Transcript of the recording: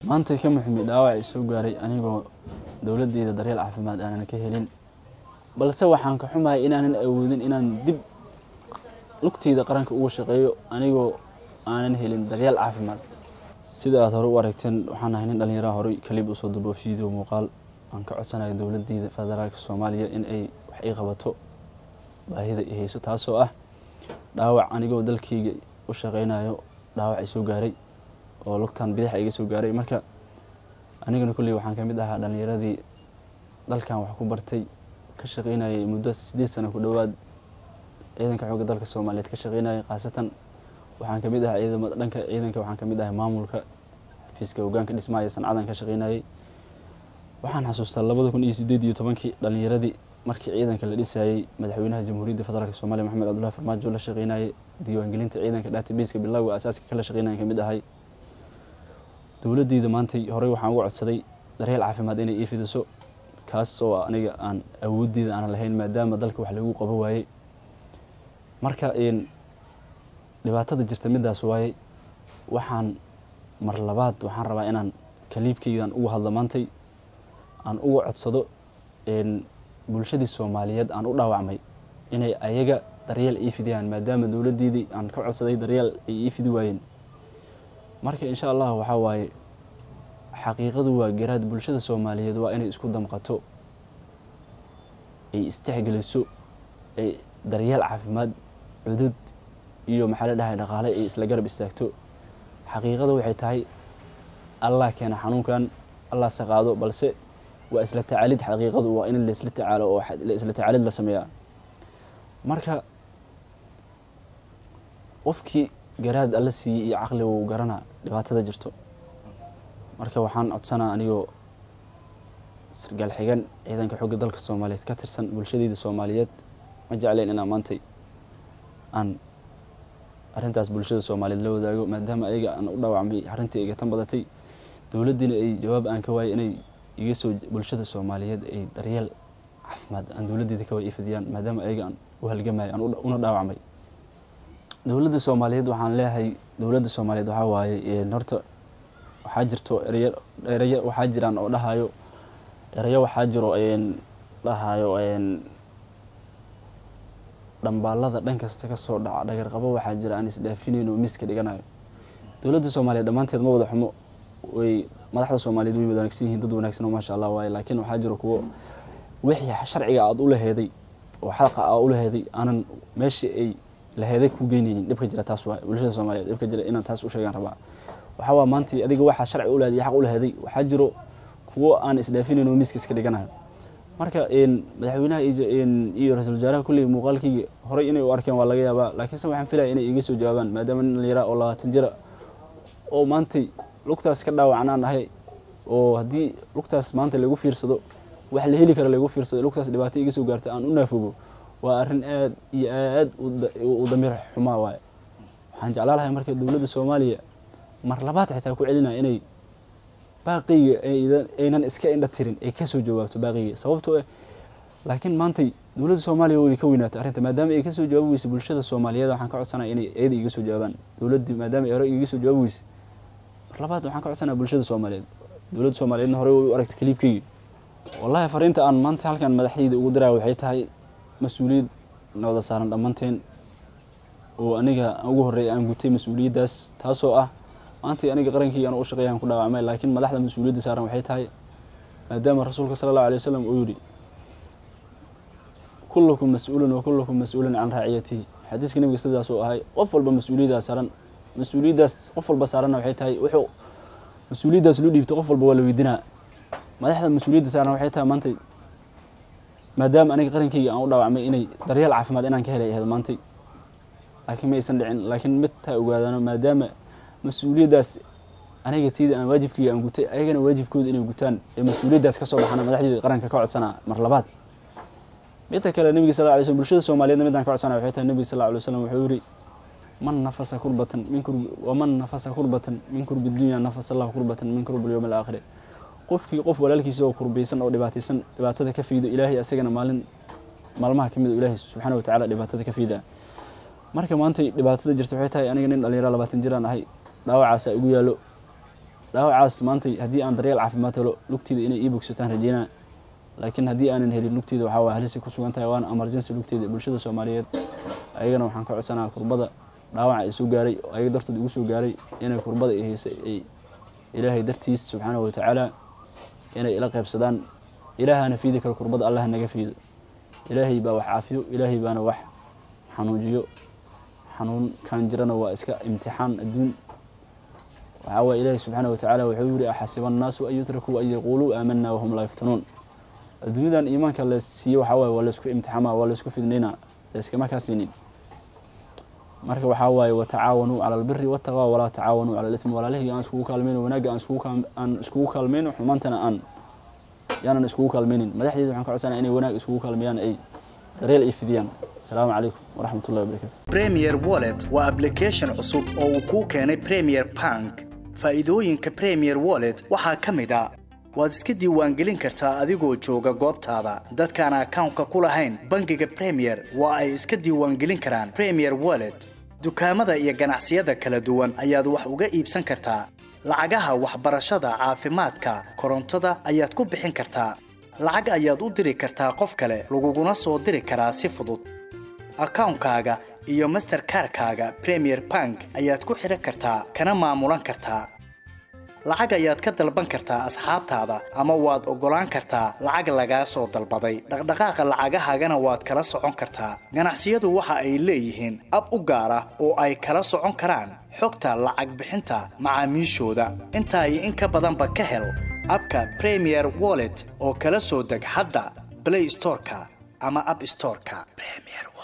maanta ka muxumi dhaawac soo gaaray anigoo dowladeyda daryeel caafimaad aanan ka helin balse waxaan ka xumahay inaanan awoodin inaan dib lugteyda qaranka uga shaqeeyo anigoo aanan helin daryeel caafimaad sida aad hore u aragteen waxaan ahay nin dhallinyaraha horey kalib usoo dubo video muuqaal aan ka codsanayo dowladeyda federaalka soomaaliya in ay wax ii qabato baahida i hayso taasoo ah dhaawac anigoo dalkayga u shaqeynayo dhaawac i soo gaaray oo lugtan bidaxa iga soo gaaray marka anigana kolley waxaan ka mid ahaa dhallinyaradii dalkan wax ku bartay ka shaqeynayay muddo sideed sano ku dhowaad ciidanka xoogga dalka soomaaliyeed ka shaqeynayay khaasatan waxaan ka mid ahaa ciidamada dhanka ciidanka waxaan ka mid ahay maamulka fiiska hogaanka dhismaaya sancadan ka shaqeynayay waxaan xasuustaa labada kun iyo sideed iyo tobankii dhallinyaradii markii ciidanka la dhisayey madaxweynaha jamhuuriyadda federaalk soomaliya maxamed cabdullahi farmaajo la shaqeynayay diiwaangelinta ciidanka databaseka bilowga asaaska kala shaqeynaya ka mid ahay dowladeyda maantay horey waxaan uga codsaday daryeel caafimaad inay ii fidiso kaas oo aniga aan awooddeeda aanan lahayn maadaama dalka wax lagu qabo waayey marka dhibaatada jirta midaas waaye waxaan mar labaad waxaan rabaa inaan kaliibkeydan uga hadlo maantay aan uga codsado bulshadii soomaaliyeed aan u dhaawacmay inay ayaga daryeel ii fidiyaan maadaama dowladeedii aan ka codsaday daryeel ay ii fidi waayeen marka insha allah waxaa waaye xaqiiqadu waa garaad bulshada soomaaliyeed waa inay isku damqato ay istixgeliso ay daryeel caafimaad cudud iyo maxaa la dhahay dhaqaale ay isla garab istaagto xaqiiqada waxay tahay allah keena xanuunkan allah saqaado balse waa isla tacaalid xaqiiqadu waa in laisla tacaalo oo isla tacaalid la sameeyaa marka qofkii garaad alla siiyey iyo caqli wuu garanaa dhibaatada jirto marka waxaan codsanaa anigoo sargaal xigan ciidanka xogga dalka soomaaliyeed ka tirsan bulshadeyda soomaaliyeed ma jecleen inaan maantay aan arrintaas bulshada soomaaliyeed la wadaago maadaama ayaga aan u dhaawacmay arrintii iga tan badatay dowladdiina ay jawaab aan ka waayay inay iga soo bulshada soomaaliyeed ay daryeel caafimaad aan dowladdeeda ka waay ifidiyaan maadaama ayaga aan u halgamay aan una dhaawacmay dowladda soomaaliyeed waxaan leeyahay dowladda soomaaliyeed waxaa waaye horta waxaa jirto ereyo ereyo waxaa jiraan oo dhahayo ereyo waxaa jiro dhahayo dhambaalada dhan kasta ka soo dhaca dhagarqabo waxaa jira aan isdhaafinayn oo miska dhiganayo dowladda soomaaliyeed dhammaanteed ma wada xumo way madaxda soomaaliyeed way wanaagsan yihiin dad wanaagsan oo maasha allah waaye laakiin waxaa jiro kuwo wixii sharciga aada u laheeday oo xalqa aa u laheeday aanan meeshii ay laheeday ku geynaynin dhibka jira taas waa bulshada soomaaliyeed dhibka jira inaan taas u sheegaan rabaa waxaa waa maanta adiga waxaa sharci u laheeday xaq u laheeday waxaa jiro kuwo aan isdhaafinayn oo miiska iska dhiganayo marka madaxweynaha iyo ra-iisul wasaaraha kulley muuqaalkayga horey inay u arkeen waa laga yaabaa laakiinse waxaan filaya inay iga soo jawaabaan maadaama nin dhallinyara oo labaatan jira oo maantay lugtaas ka dhaawacanaan ahay oo haddii lugtaas maanta lagu fiirsado wax la heli kara lagu fiirsado lugtaas dhibaato iga soo gaarta aan u naafogo waa arrin aad iyo aad u damiir xumaa waaye waxaan jeclaa lahay marka dowladda soomaaliya mar labaad xitaa ku celinaya inay baaqiyga aynan iska indha tirin ay kasoo jawaabto baaqiyga sababtoo ah laakiin maantay dowladda soomaaliya way ka weynaatay arrinta maadaama ay kasoo jawaabi weysa bulshada soomaaliyeed waxaan ka codsanaya inay iyada iga soo jawaabaan dowladdii maadaama ay hore iga soo jawaabi weysa mar labaad waxaan ka codsanaya bulshada soomaaliyeed dowladda soomaaliyeedna horey way u aragtay kaliibkayga wallahi fariinta aan maanta halkan madaxdeyda ugu diraya waxay tahay mas-uuliyad na wada saaran dhammaanteen oo aniga ugu horreeya aan gutay mas-uuliyaddaas taasoo ah maantay aniga qarankii aan u shaqeeyaan ku dhaawacmay laakiin madaxda mas-uuliyadda saaran waxay tahay maadaama rasuulka sala allahu alay wasalam uu yidhi kullukum mas-uulun wa kullukum mas-uulun can raaciyatihi xadiiska nebiga sidaas uu ahay qof walba mas-uuliyaddaa saaran mas-uuliyaddaas qof walba saaranna waxay tahay wuxuu mas-uuliyaddaas loo dhiibtay qof walba waa la weydinaa madaxda mas-uuliyadda saaran waxay tahay maantay maadaama aniga qarankayga aan u dhaawacmay inay daryeel caafimaad inaan ka helay ahayd maantay laakiin ma aysan dhicin laakiin mid taa ogaadano maadaama mas-uuliyaddaas aniga tiida aan waajibkayga aan gutay ayagana waajibkooda inay gutaan ee mas-uuliyaddaas ka soo baxana madaxdeeda qaranka ka codsanaa mar labaad midda kale nebiga sal ly slm bulshada soomaaliyeedna midaan ka codsanaya waxay tahay nebiga sal lla alay waslam wuxuu yidhi man nafasa kurbatan min kurbi waman nafasa kurbatan min kurbi dunya nafasa allahu kurbatan min kurbi lyowm alaakhiri qofkii qof walaalkiisa oo kurbiysan oo dhibaataysan dhibaatada ka fiido ilaahay asagana maalin maalmaha ka mid o ilaahay subxaana watacala dhibaatada ka fiida marka maantay dhibaatada jirta waxay tahay aniga nin dhalinyaro labaatan jiraan ahay dhaawacaasaa igu yaallo dhaawacaas maanta haddii aan daryeel caafimaad helo lugteeda inay ii bogsataan rajeynaa laakiin haddii aanan helin lugteeda waxaa waay halisi ku sugan tahay waana emergency lugteeda bulshada soomaaliyeed ayagana waxaan ka codsanaha kurbada dhaawaca ay soo gaaray oo ayaga dartood igu soo gaaray inay kurbada ay haysa ay ilaahay dartiis subxaanahu watacaala inay ila qaybsadaan ilaahana fiidi karo kurbada allah naga fiido ilaahay baa wax caafiyo ilaahay baana wax xanuujiyo xanuunkan jirana waa iska imtixaan adduun waxaa waye ilaahay subxaana watacaala wuxuu yidhi axasiba annaasu an yutrakuu an yaquuluu aamanaa wahum laa yuftanuun adduunyadan iimaanka la siiyo waxaa waye waa laysku imtixaamaa waa laysku fidnaynaa layskama kaa siinin marka waxaa waaye watacaawanuu cala albiri wataqwa walaa tacaawanuu cala alitmi walaalihii aan iskugu kaalmayno wanaagga aan iskugu kaalmayno xumaantana aan yaanan iskugu kaalmaynin madaxdeeda waxaan ka codsanaya inay wanaag iskugu kaalmeeyaan ay daryeel ay fidiyaan asalaamu calaykum waraxmat ullahi wabarakatu premier wallet waa application cusub oo uu kuu keenay premier bank faa'iidooyinka premier wallet waxaa ka mid a waad iska diiwaangelin kartaa adigoo jooga goobtaada dadkaan akawnka ku lahayn bangiga premier waa ay iska diiwaangelin karaan premier wallet dukaamada iyo ganacsiyada kala duwan ayaad wax uga iibsan kartaa lacagaha waxbarashada caafimaadka korontada ayaad ku bixin kartaa lacag ayaad u diri kartaa qof kale laguguna soo diri karaa si fudud akawnkaaga iyo masterkarkaaga premier bank ayaad ku xidhan kartaa kana maamulan kartaa lacag ayaad ka dalban kartaa asxaabtaada ama waad oggolaan kartaa lacag lagaa soo dalbaday dhaqdhaqaaqa lacagahaagana waad kala socon kartaa ganacsiyadu waxa ay leeyihiin ab u gaar ah oo ay kala socon karaan xogta lacag bixinta macaamiishooda intaa iyo in ka badanba ka hel abka premier wallet oo kala soo deg hadda blay storeka ama ab storeka